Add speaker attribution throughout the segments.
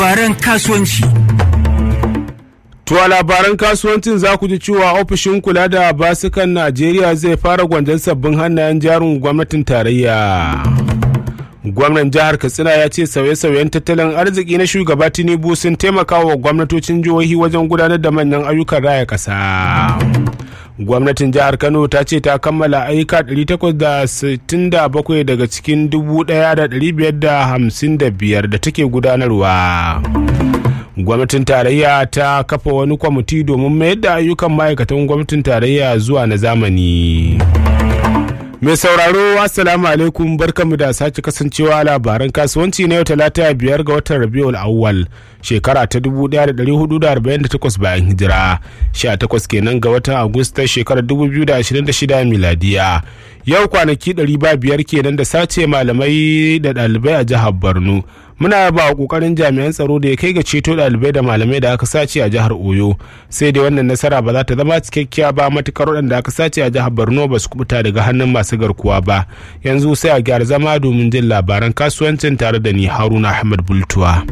Speaker 1: labaran kasuwanci.
Speaker 2: To a labaran kasuwancin za ku ji cewa ofishin kula da basukan Najeriya zai fara gwanjan sabbin hannayen jarin gwamnatin tarayya. Gwamnan jihar Katsina ya ce sauye-sauyen tattalin arziki na shugaba Tinubu sun taimaka wa gwamnatocin jihohi wajen gudanar da manyan ayyukan raya ƙasa. gwamnatin jihar kano ta ce ta kammala ayyuka 867 daga cikin 1555 da take gudanarwa gwamnatin tarayya ta kafa wani kwamiti domin mayar da ayyukan ma'aikatan gwamnatin tarayya zuwa na zamani mai sauraro assalamu alaikum barkamu da sake kasancewa labaran kasuwanci na yau talata biyar ga watan rabiul awwal shekara ta 1448 bayan hijira 18 kenan ga watan agusta shekarar 2026 miladiya yau kwanaki 500 kenan da sace malamai da ɗalibai a jihar borno muna ba kokarin jami'an tsaro da ya kai ga ceto ɗalibai da malamai da aka sace a jihar oyo sai dai wannan nasara ba za ta zama cikakkiya ba matukar waɗanda aka sace a jihar borno ba su kubuta daga hannun masu garkuwa ba yanzu sai a gyara zama domin jin labaran kasuwancin tare da ni haruna ahmad bultuwa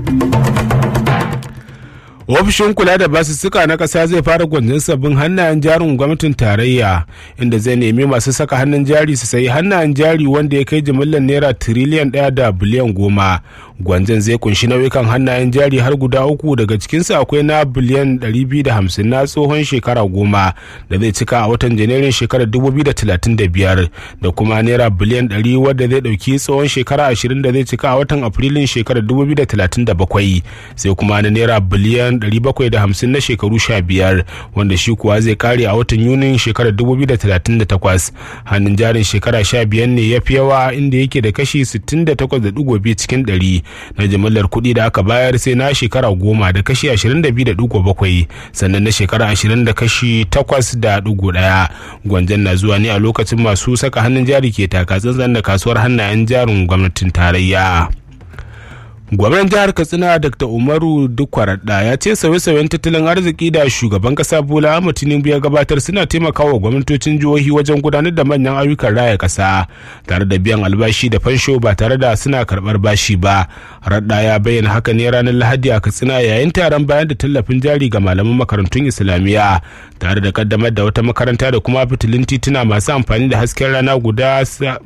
Speaker 2: ofishin kula da basussuka na ƙasa zai fara gwanjin sabbin hannayen jarin gwamnatin tarayya inda zai nemi masu saka hannun jari su sayi hannayen jari wanda ya kai jimillar naira tiriliyan ɗaya da biliyan goma gwanjan zai kunshi nau'ikan hannayen jari har guda uku daga cikinsu akwai na biliyan 250 na tsohon shekara goma da zai cika a watan janairun shekarar 2035 da kuma naira biliyan 100 wadda zai ɗauki tsohon shekara 20 da zai cika a watan afrilun shekarar 2037 sai kuma na naira biliyan 750 na shekaru 15 wanda shi kuwa zai kare a watan yunin shekarar 2038 hannun jarin shekara 15 ne ya fi yawa inda yake da kashi 68.2 cikin 100 na jimillar kuɗi da aka bayar sai na shekara goma da kashi 22.7 sannan na shekara 20 da kashi 8.1 gwanjan na zuwa ne a lokacin masu saka hannun jari ke taka tsantsan da kasuwar hannayen jarin gwamnatin tarayya. gwamnan jihar katsina dr umaru dukwaraɗa ya ce sauye-sauyen tattalin arziki da shugaban kasa bola ahmad tinubu ya gabatar suna taimakawa gwamnatocin jihohi wajen gudanar da manyan ayyukan raya kasa tare da biyan albashi da fansho ba tare da suna karɓar bashi ba raɗa ya bayyana haka ne ranar lahadi a katsina yayin taron bayan da tallafin jari ga malaman makarantun islamiyya tare da kaddamar da wata makaranta da kuma fitilun tituna masu amfani da hasken rana guda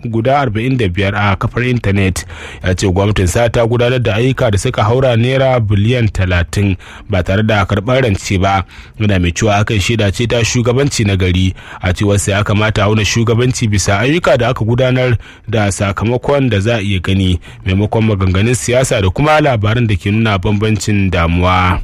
Speaker 2: 45 a kafar intanet ya ce gwamnatin sa ta gudanar da ayyuka da suka haura naira biliyan talatin ba tare da karɓar rance ba yana mai cewa hakan shaida ce ta shugabanci na gari a cewar sa ya kamata auna shugabanci bisa ayyuka da aka gudanar da sakamakon da za a iya gani maimakon maganganun siyasa da kuma labaran da ke nuna bambancin damuwa.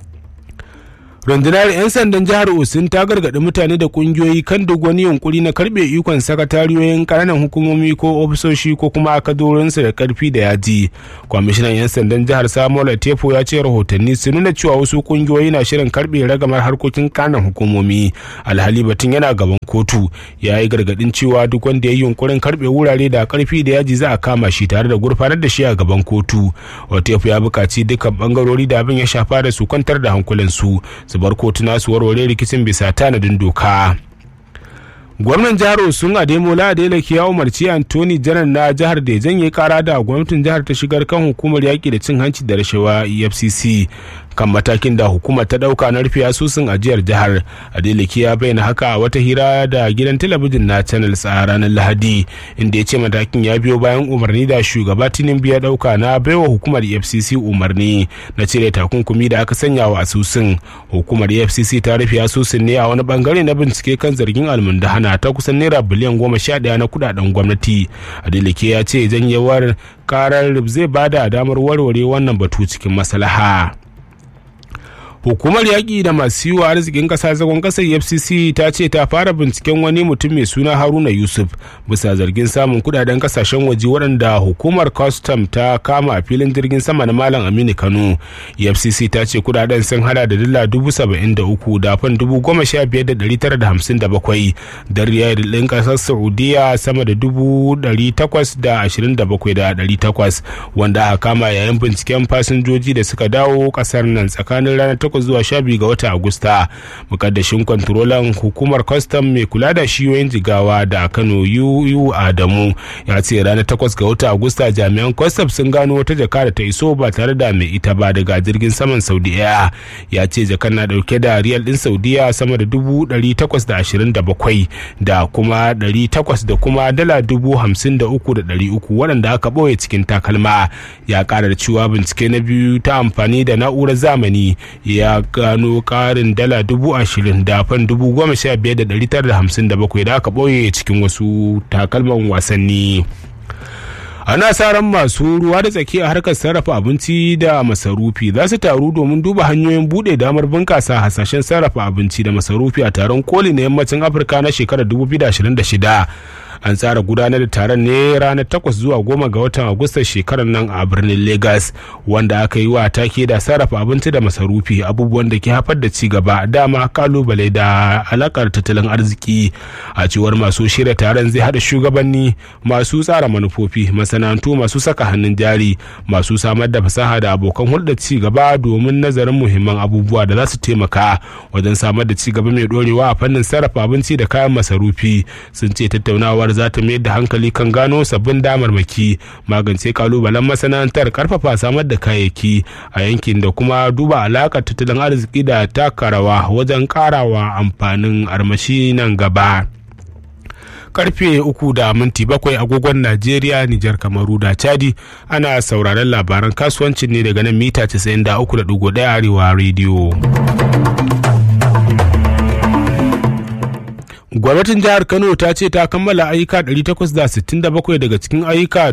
Speaker 2: rundunar 'yan sandan jihar osun ta gargaɗi mutane da ƙungiyoyi kan duk wani yunkuri na karɓe ikon sakatariyoyin ƙananan hukumomi ko ofisoshi ko kuma akadorinsu da ƙarfi da yaji kwamishinan 'yan sandan jihar samuel tefo ya ce rahotanni sun nuna cewa wasu ƙungiyoyi na shirin karɓe ragamar harkokin ƙananan hukumomi alhali batun yana gaban kotu ya yi gargaɗin cewa duk wanda ya yi yunkurin karɓe wurare da ƙarfi da yaji za a kama shi tare da gurfanar da shi a gaban kotu tefo ya buƙaci dukkan ɓangarori da abin ya shafa da su kwantar da hankulansu su bar kotuna su warware rikicin bisa tanadin doka gwamnan jihar osun ademola adeleke ya umarci antoni janar na jihar da ya janye kara da gwamnatin jihar ta shigar kan hukumar yaƙi da cin hanci da rashawa efcc kan matakin da hukumar ta dauka na rufe asusun ajiyar jihar adeleke ya bayyana haka a wata hira da gidan talabijin na channels a ranar lahadi inda ya ce matakin ya biyo bayan umarni da shugaba tinubu ya dauka na baiwa hukumar efcc umarni na cire takunkumi da aka sanya wa asusun hukumar efcc ta rufe asusun ne a wani bangare na bincike kan zargin almundahana ta kusan naira biliyan goma sha daya na kudaden gwamnati adeleke ya ce janyewar karar zai bada damar warware wannan batu cikin maslaha. hukumar yaƙi da masu yi wa arzikin ƙasa zagon ƙasar fcc ta ce ta fara binciken wani mutum mai suna haruna yusuf bisa zargin samun kudaden kasashen waje waɗanda hukumar custom ta kama a filin jirgin sama na malam aminu kano fcc ta ce kudaden sun hada da dala dubu saba'in da uku da fan dubu goma sha biyar da ɗari tara da hamsin da bakwai da riyal ɗin ƙasar saudiya sama da dubu ɗari takwas da ashirin da bakwai da ɗari takwas wanda aka kama yayin binciken fasinjoji da suka dawo ƙasar nan tsakanin ranar 18 zuwa 12 ga watan agusta mukaddashin kwantarolan hukumar kwastam mai kula da shiyoyin jigawa da kano yu adamu ya ce ranar 8 ga watan agusta jami'an kwastam sun gano wata jaka da ta iso ba tare da mai ita ba daga jirgin saman saudiya ya ce jakan na dauke da riyal din saudiya sama da dubu ɗari takwas da ashirin da bakwai da kuma ɗari takwas da kuma dala dubu hamsin da uku da ɗari uku waɗanda aka ɓoye cikin takalma ya ƙara da cewa bincike na biyu ta amfani da na'urar zamani ya gano ƙarin dala dubu ashirin da fan dubu goma sha biyar da ɗari tara da hamsin da bakwai da aka ɓoye cikin wasu takalman wasanni. ana sa ran masu ruwa da tsaki a harkar sarrafa abinci da masarufi za su taru domin duba hanyoyin bude damar bunkasa hasashen sarrafa abinci da masarufi a taron koli na yammacin afirka na shekarar 2026 an tsara gudanar da taron ne ranar 8 zuwa 10 ga watan agustan shekarar nan a birnin lagos wanda aka yi wa take da sarrafa abinci da masarufi abubuwan da ke haifar da ci gaba dama kalubale da alakar tattalin arziki a cewar masu shirya taron zai hada shugabanni masu tsara manufofi masana'antu masu saka hannun jari masu samar da fasaha da abokan hulɗar ci gaba domin nazarin muhimman abubuwa da za su taimaka wajen samar da ci gaba mai dorewa a fannin sarrafa abinci da kayan masarufi sun ce tattaunawar za ta mayar da hankali kan gano sabbin damarmaki magance kalubalen masana'antar karfafa samar da kayayyaki a yankin da kuma duba alakar tattalin arziki da taka rawa wajen karawa amfanin armashi nan gaba. karfe uku da minti bakwai agogon najeriya nijar kamaru da chadi ana sauraron labaran kasuwancin ne daga nan mita 93.1 arewa rediyo gwamnatin jihar kano ta ce ta kammala ayyuka 867 daga cikin ayyuka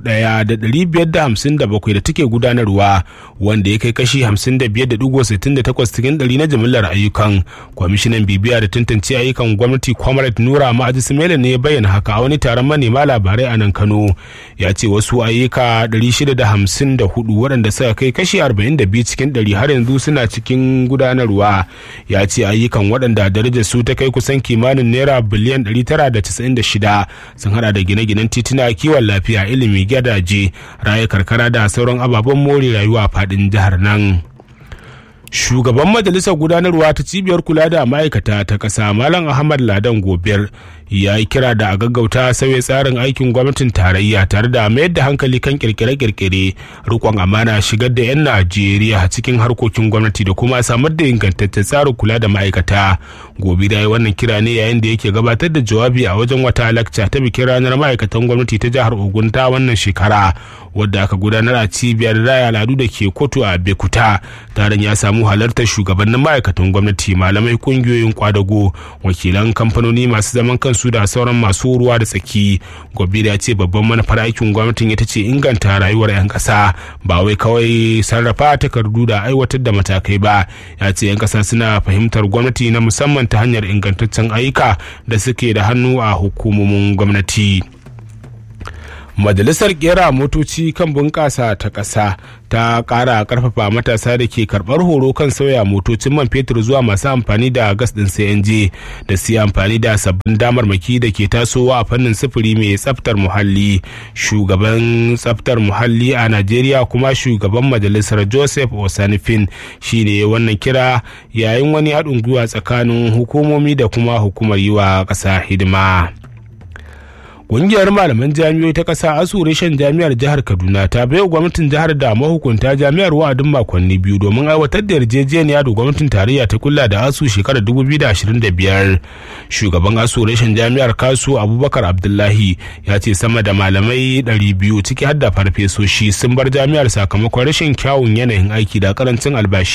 Speaker 2: 1,557 da take gudanarwa wanda ya kai kashi 55.68 cikin ɗari na jimillar ayyukan kwamishinan bibiya da tantance ayyukan gwamnati comrade nura ma'aji simela ne ya bayyana haka a wani taron manema labarai a nan kano ya ce wasu ayyuka 654 waɗanda suka kai kashi 42 cikin ɗari har yanzu suna cikin gudanarwa ya ce ayyukan waɗanda darajar su ta kai kusan kimanin kimanin naira biliyan 996 sun hada da gine-ginen tituna kiwon lafiya ilimi gadaje raya karkara da sauran ababen more rayuwa a fadin jihar nan shugaban majalisar gudanarwa ta cibiyar kula da ma'aikata ta ƙasa malam ahmad ladan gobiyar ya yi kira da a gaggauta sauya tsarin aikin gwamnatin tarayya tare da mayar da hankali kan kirkire-kirkire rikon amana shigar da 'yan najeriya cikin harkokin gwamnati da kuma samar da ingantaccen tsarin kula da ma'aikata gobe da wannan kira ne yayin da yake gabatar da jawabi a wajen wata lakca ta bikin ranar ma'aikatan gwamnati ta jihar ogun ta wannan shekara wadda aka gudanar a cibiyar raya al'adu da ke kotu a bekuta taron ya samu halartar shugabannin ma'aikatan gwamnati malamai kungiyoyin kwadago wakilan kamfanoni masu zaman kansu da sauran masu ruwa da tsaki gobe ya ce babban manufar aikin gwamnatin ita ce inganta rayuwar 'yan ƙasa ba wai kawai sarrafa takardu da aiwatar da matakai ba ya ce 'yan ƙasa suna fahimtar gwamnati na musamman ta hanyar ingantaccen ayyuka da suke da hannu a hukumomin gwamnati. majalisar kera motoci kan bunƙasa ta ƙasa ta ƙara ƙarfafa matasa da ke karɓar horo kan sauya motocin man fetur zuwa masu amfani da gas ɗin cng da su amfani da sabbin damarmaki da ke tasowa a fannin sufuri mai tsaftar muhalli shugaban tsaftar muhalli a najeriya kuma shugaban majalisar joseph osanifin shine wannan kira yayin wani haɗin gwiwa tsakanin hukumomi da kuma hukumar yi wa ƙasa hidima. Ƙungiyar malaman jami'oi ta ƙasa asu reshen jami'ar jihar Kaduna ta baiwa gwamnatin jihar da mahukunta jami'ar wa'adin makonni biyu domin aiwatar da yarjejeniya da gwamnatin tarayya ta kulla da asu shekarar 2025. Shugaban asu reshen jami'ar Kasu Abubakar Abdullahi ya ce sama da malamai 200 ciki har da farfesoshi sun bar jami'ar sakamakon rashin kyawun yanayin aiki da karancin albashi.